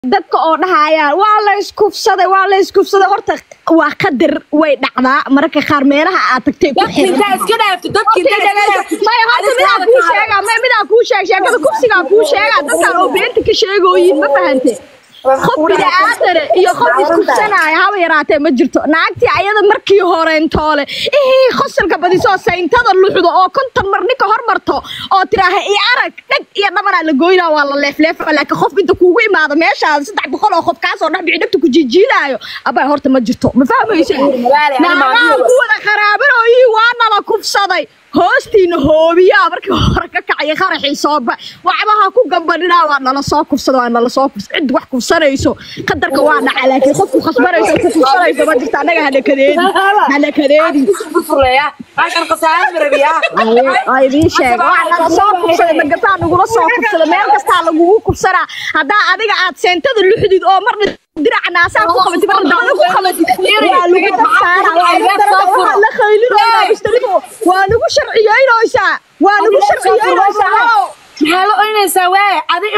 dadka oo dhahayaan waa la iskufsaday waa la iskufsaday horta waa qadar way dhacdaa mararka qaar meelaha aad tagtay ku xiran dadkintaa iska dhaafto dadkintaa iska dhaafto maya horta midaa kuu sheegaa maya midaa kuu sheeg sheekada kufsigaa kuu sheegaa dadkaan oo beenta ka sheegooyin ma fahante qof bini'aadane iyo qof iskufsanaya haba yaraatee ma jirto naagtii ayada markii horeentoole ihii qosalka badisoo sayntada luxdo oo konton mar ninka hormarto oo tiraaha i arag dheg iyo dhabanaa la goynaa waa la leefleefa laakiin qof inta kuugu imaado meeshaada saddex boqol oo qof kaasoo dhex bici dhegta ku jiijiidaayo abay horta ma jirto ma fahmaysa naagaha ku wada qaraabanooyii waa nala kufsaday hoostiina hoobiyaa markii hore ka kacaya qaraxii sooba waxbaha ku gambadhinaa waa nala soo kufsada waa nala soo kufsada cid wax kufsanayso qadarka waa dhaca laakiin qofku khasbanayso ku kufsanayso ma jirta annaga hanakadeedi hanakadeedi furleeya halkan qasaare marabiya waa idiin sheega waa nala soo kufsaday magataa nagula soo kufsada meel kastaa lagugu kufsanaa haddaa adiga aad seentada luxdid oo marna diraca naasaa ku qabatid marna dabada ku qabatid waa lagu dabsaara waa lagu darada waxaa la qaylinooyaa mustalifo waa lagu sharciyeynaysaa waa lagu sharciyeynaysaa maxaa la oynaysaa waay adi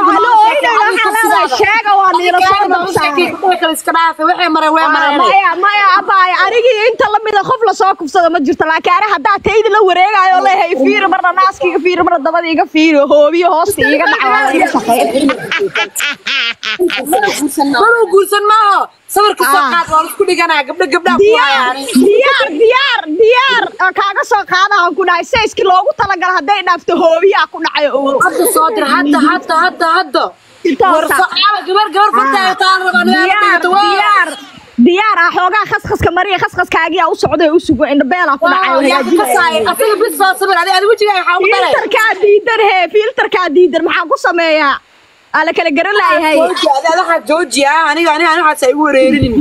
sheega waa niila soo dabsaara iska dhaafa waxay mareen way mareen maya maya abaaya anigii inta lamida qof lasoo kufsado ma jirto laakiin ani haddaa taydi la wareegayo leehay fiiri marna naaska iga fiiri marna dabada iga fiiri hoobiyo hoosta iga dhaca waa laga shaqeyn manuu guursan maaho sawirka soo qaad waa isku dhiganaa gabdho gabdhaa ku diyaar hayaan diyaar diyaar diyaar oo kaaga soo qaadahan ku dhahay sayskii loogu talagala hadday dhaafto hoobiyaa ku dhacay ogow hadda soo dir hadda hadda hadda hadda Intaasa. warso caaba gabar gabar fartaaga taan rabaa diyaar diyaar diyaar ah xoogaa khashaska mariya khashaskaagiyaa u socday u sugo indhabeelaa ku dhacay oo hagaajinaya asaga bis soo sabir adi adi wejigaaga waxaa ugu daray filterkaa diidan hee filterkaa diidan maxaa ku sameeyaa aa la kala garan laayahay jooji adi adi waxaa jooji ah aniga aniga aniga waxaas ay igu wareerinin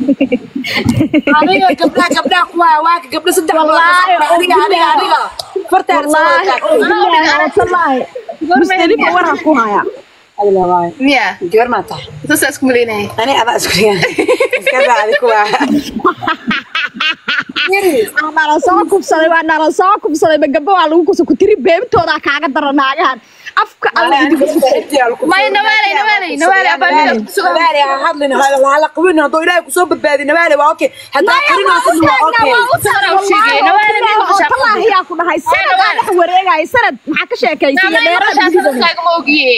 aniga gabdhaha gabdhaha ku haya waa ka gabdho saddex Wallaahi, aniga aniga aniga fartaada soo wallaahi wadataa wallaahi mustalifa waran ku haya miya gabar maa tahay saasaa isku malaynaya ani adaa isku dhigan iska raacdi kuwa waa nala soo kubsaday waa nala soo kubsaday magabo waa lagu kusa ku tiri beebtoodaa kaaga dara naagahan afka alla idiga maya nawaaley nawaaley nawaaley abaa nabaale ha hadlin hala qabin hadduu ilaahay kusoo badbaadi nabaale waa okay hadaa qarinaysa waa okay talaahiyaa ku dhahay sanad aa dhex wareegaya sanad maxaa ka sheekaysiiya dheerada kaagama ogiye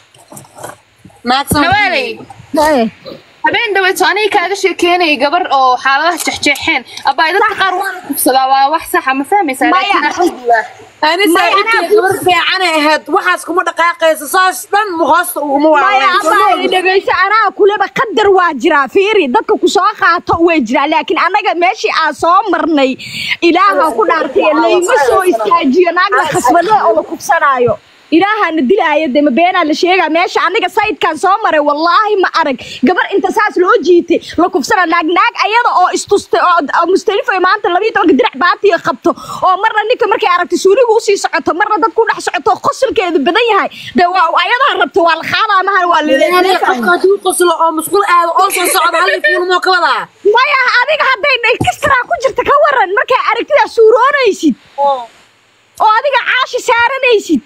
nawaaley habeen dhaweeto aniga kaaga sheekeynaya gabar oo xaaladaha jexjeexeen abaay dadka qaar waana kubsadaa waa wax saxa ma fahmaysaa Maya. laakiin alxamdulilah ani saaxiibtay gabar fiicanay ahayd waxaas kuma dhaqaaqaysa saas dhan hoosta uguma maya abaa waaweyn dhegayso anaa kuleba qadar waa jiraa fiiri dadka ku soo qaato way jiraa laakiin annaga meeshii aan soo marnay ilaaha ku dhaartay layma soo istaajiyo naag la khasbada oo la kubsanaayo ilaahana dilaaya de ma beenaa la sheegaa meesha aniga sayidkan soo maray wallaahi ma arag gabar inta saas loo jiitay la kufsana naag naag ayada oo istustay oo oo mustalifo maanta labiyo tobanka dirac baatiga qabto oo marna ninka markay aragtay suuliga usii socoto marna dad ku dhex socoto qosolkeedu badan yahay de waa ayadaa rabto waa la qaadaa mahan waa la qofka hadduu qoslo oo musqul aado oo soo socda hal fuulmoo ka wadaa maya adiga hadday ekstraa ku jirta ka waran markay aragtidaa suuroonaysid oo adiga caashi saaranaysid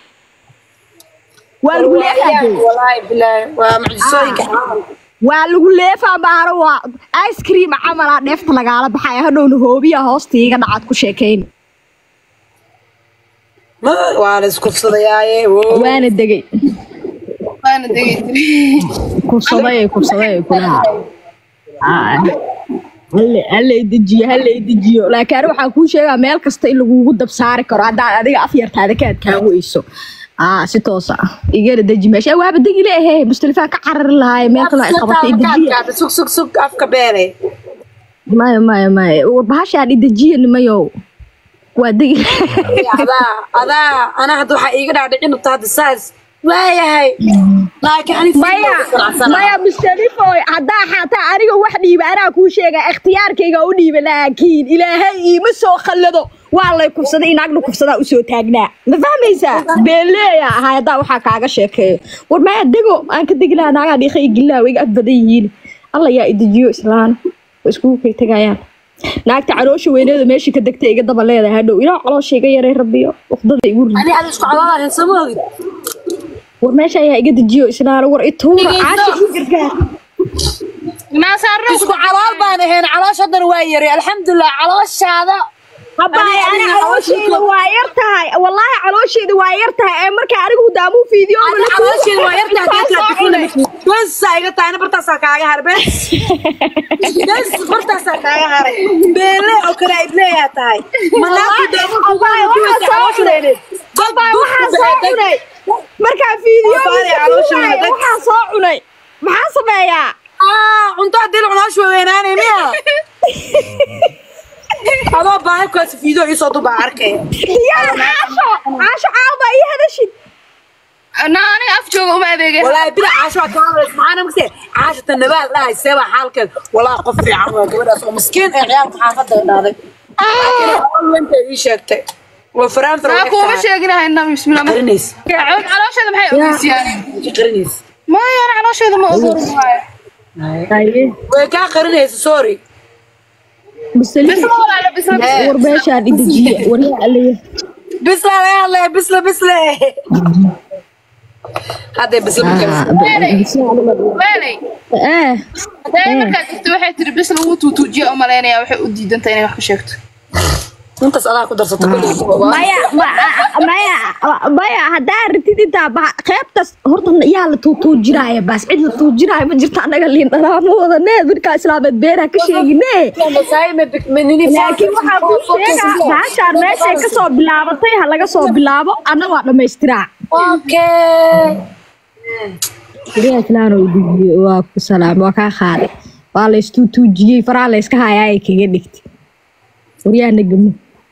waa lagu leefaa wallaahi bilaahi waa mucjisooyinka waa lagu leefaa baaro waa ice cream camalaa dheefta lagaala baxaya hadhowna hoobiya hoosta iga dhacaad ku sheekayn ma waa la iskufsadayaaye wow. waana degay waana degi jiray kubsaday kubsaday kulaha hallay dejiyo hallay dejiyo laakiin ani waxaan kuu sheegaa meel kasta in lagugu dab saari karo haddaad adiga afyartaada ka adkaan weyso aa si toos ah igana deji meesha waaba degi leehe mustalifaan ka carari lahaay meel kale ay qabatay i dejiya Kaadkaada, sug sug sug afka beele maya maya maya warbahashaan i dejiya nimayow waa degi adaa adaa anaa hadda waxaa iiga dhaadhicin rabta hadda saas waayahay laakiin ani maya maya mustalifoy haddaa xataa aniga wax dhiiba anaa kuu sheega ikhtiyaarkayga u dhiiba laakiin ilaahay iima soo khallado waa lay kufsaday inaagna kufsadaa usoo taagnaa ma fahmaysaa beeleeya ahay haddaa waxaa kaaga sheekeeyo war maya dego aan ka degi lahaa naagaa dhiiqa iyo gillaa way iga ag badan yihiin alla yaa idejiyo islaan way iskugu kay tegayaan naagta caloosha weyneeda meeshii ka degtay iga daba leedahay hadhow ilaa caloosha iga yaray rabbiyo waqdada igu rid ani ada isku cadaadahay sama ogid war meesha ayaa iga dejiyo isnaaro war ituura caashi ii gargaar naasaarno isku calool baan ahayn caloosh haddana waa yari alxamdulilah calooshaada habaay Ani- ani ani calooshayda waa yar tahay wallaahi calooshayda waa yar tahay ee marka anigu daamuu fiidiyo Ani caloosheeda waa yartaa besa iga tahay ani bartaasaa kaaga haray bes bes bartaasaa kaaga haray beele oo kale ibleeyaa tahay manaafki Abaay, waxaa soo cunay. Abaay, waxaa soo cunay markaa fiidiyo Abaay, caloosha madag. waxaa soo cunay maxaa sameeyaa cunto hadii la cunaash weynaanay miya adoo baahibkaas fiideo iisoo dubaa arkaya yaa caasho caasho caawbaa ii hadashid na aniga af jooga uma adeegay walaahi bila caasho waa kaa hadlays maxaana magse caashata nabaal dhahay seebaa xaalkeed walaahi qof fiican waa gabadhaas oo miskiin ee ciyaalka xaafadda dhaaday wenta ii sheegtay waa faraanfar maa kuuma sheeginahay nabi bismillah qarinays caloosheeda maxay ogeysiyaan qarinays maya ana caloosheeda ma ogorin waayo way kaa qarinaysa sorry bisli bisla walaala bisla bisla war meeshaan idejiye waryaa alaya bisla laga hadlaya bisla bisle hadday bisla waalay eh hadee markaad jirto waxay tiri bis lagu tuutuujiya u malaynaya waxay u diidantay inay wax ka sheegto intaas adaa ku darsato maya ma- maya maya haddaa rabtid intaa ba qeybtaas horta yaa la tuutuujinaaya baas cid la tuujinaaya ma jirto annaga liin dhalaama wadane markaa islaameed beeraha ka sheegine laakiin waxaa kuu sheegaa baashaan meeshay ka soo bilaabatay ha laga soo bilaabo anna waa dhammaystiraa Guryaha Islaan oo dhigiye waa ku salaam waa kaa qaaday waa la istuutuujiyey faraa la iska hayaa ay kaga dhigtay waryaha nagamo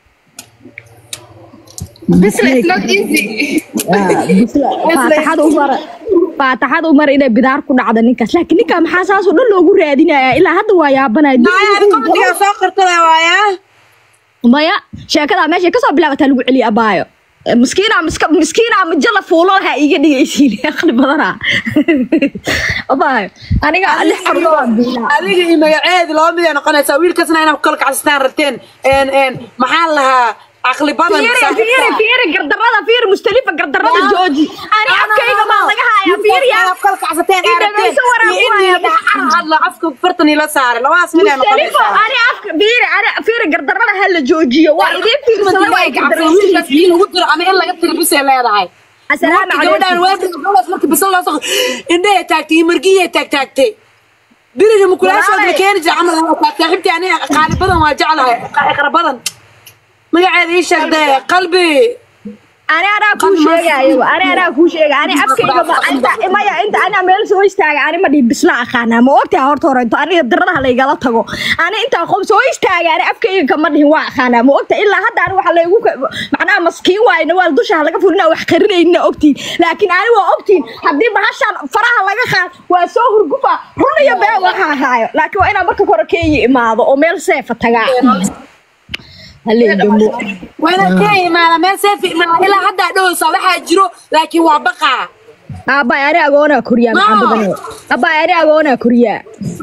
bisla it's not easy faataxada umar faataxada umar inay bidaar ku dhacda ninkaas laakiin ninkaa maxaa saas oo dhan loogu raadinayaa ilaa hadda waa yaabanaya soo qartada waayaa maya sheekadaa meeshay kasoo bilaabataa lagu celiya abaayo miskiina miska miskiina majala fuulo laha iga dhigaysiin aqli badana abaayo aniga lix caruur baan biilaa adiga iyo magaceedi laba mid ay noqonaysaa wiilkaasna inaad ku kala kacsastaan rabteen een een maxaa lahaa caqli badan fiiri fiiri fiiri gardarada fiiri mustalifa gardarada jooji ani afkayga baa laga hayaa fiiriya kala kacsateen Ii dhagayso waraab waaya. hadla afka fartan ila saare labadaas mid ay mustalifa noqonaysaa ani afka fiiri ani fiiri gardarada ha la joojiyo waa idiin fiirsada waa wiilkaas in lagu diro ama in laga tiro bisay leedahay asalaamu gabadhaan calaykum waadi gabadhaas markii bisal loo soo indhahay taagtay iyo margiyay taagtaagtay biriga mukulaashood la keeni jira camal waa taag saaxiibtii aniga qaali badan waa jeclahay qara badan magaceeda ii sheegdee qalbi ani anaa kuu sheegaayo ani anaa kuu sheega ani afkayga ma inta maya inta anaa meel soo istaaga ani ma dhihi bisla aqaanaa ma ogtaha horta hore inta aniga daradaha laygala tago ani intaa qof soo istaaga ani afkayga kama dhihin waa aqaanaa ma ogta ilaa hadda ani waxa laygu macnaha maskiin waayna waa dusha laga furina wax qarinayna ogtiin laakiin ani waa ogtiin haddii bahashaan faraha laga qaad waa soo hurgufa run iyo been waxa ahaayo laakiin waa inaa marka hore keeyi imaado oo meel seefa tagaa haleegamo wayna ka imaana meel seefi imaana ilaa haddaa dhoweysaa waxaa jiro laakiin waa baqaa Abay ari agoona kuriyaa maxaa No. badan Abay ari agoona kuriyaa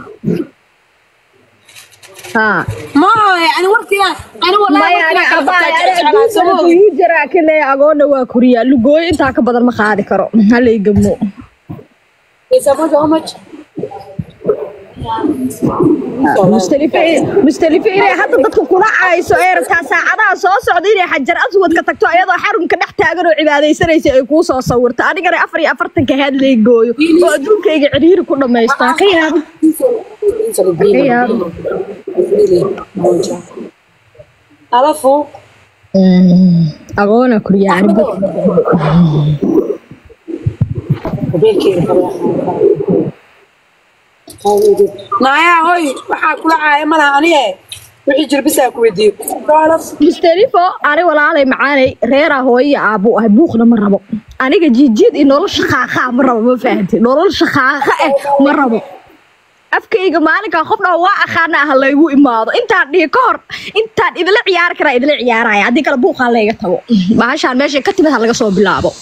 Ha maaha ani warkiga ani maya ari abay ari walaahi uu jira kale agoona waa kuriyaa lugooy intaa ka badan ma qaadi karo halay gamo mustalifa mustalifa inay hadda dadka kula caayso ee rabtaa saacadaha soo socda inay xajar aswad ka tagto ayadoo xarunka dhex taagan oo cibaadaysanaysa ay kuu soo sawirta anigana afar iyo afartanka head lay gooyo oo adduunkayga ciriiri ku dhammaysto ha ka yaabin ka yaabin alafu agoona kuriyaa arba naayaa hoy waxaa kula caaya malaha aniye wixii jir bisaa ku weydiiyo mustalifo ani walaalay macaanay reeraa hooyo iyo aabbu ahay buuqna ma rabo aniga jiijiid iyo nolol shaqaaqa ma rabo ma fahamtay nolol shaqaaqa eh ma rabo afkayga maalinkaa qof dhaa waa aqaana ah laygu imaado intaan dhihi ka hor intaan idila ciyaari karaa idila ciyaaraya haddii kale buuqaa layga tago bahashaan meeshay ka timid ha laga soo bilaabo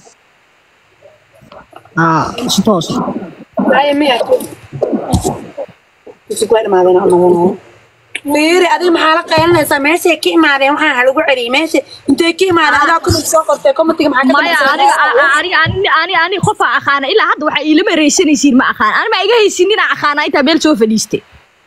Aa, si toos ah. Ay, miya. Kusug waa dhamaadeen aan madanaya. fiiri adiga maxaa la qaylinaysaa meeshay ka imaadeen waxaa ha lagu celiyay meesha intay ka imaadeen adaa comment soo qortay commentiga maxaa ka maya dambaysa aniga aniga ani ani ani qofa aqaana ilaa hadda waxaa iilama reysanaysiin ma aqaan ani ma iga haysin inaa aqaana intaa meel soo fadhiistay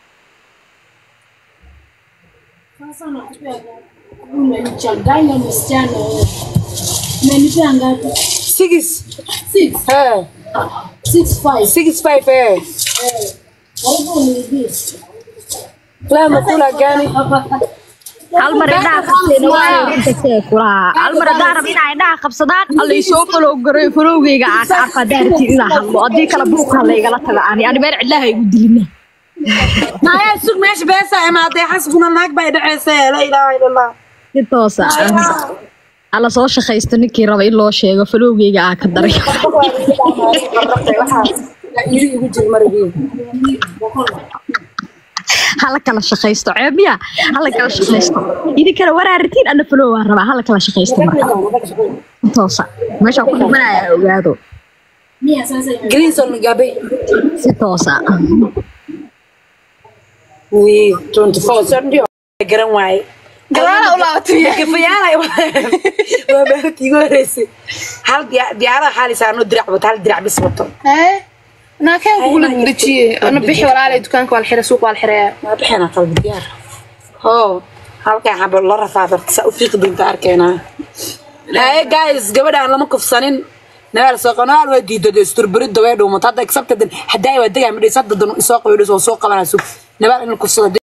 Unanichanganya msichana wewe. Umenipea ngapi? six Six. eh Six five. six five eh Karibu uniibie. laa makula gani hal mar indhaha qabteen waa kulaha hal mar haddaan rab inaa indhaha qabsadaan allay soo falow garay falowgayga aa ka arka haddaan rabtiin inaa hadlo haddii kale buuqa halaygala taga ani ani meel cidlaha igu dilina naya sug meesha beesa imaadee xasbuna naag bay dhaceysa laa ilaaha ila allah si toosa alla soo shaqaysto ninkii raba in loo sheego falowgayga aa ka daray iri igu jir marigii hala kala shaqaysto ceebiya hala kala shaqaysto idinkana waraaritiin ana falow waan rabaa hala kala shaqaysto marka si toosa meeshaan ku dhimanaya ogaado Mia sasa ime- greenson gabay si toosa wi 24 sondio garan waaye gadaala u laabatay gafayaala waa maalintii igu horeysay hal diya- diyaarada xaalisaa anoo dirac wato hal dirac bis wato hee naakeen kugula dejiye ana bixi walaalay dukaanka waa la xiray suuq waa la xiraya waa bixina qalbi diyaar ho halkan xabo la rafaadarta saa u fiiqi doonta arkeenaa haye guys gabadhaan lama kufsanin nabaal soo qanaal waa diidada isturburidda way dhuumata hadda excepted haddaa waa degaa midhays hadda dan isoo qabaydhis oo soo qabanaa sug nabaal in la kufsada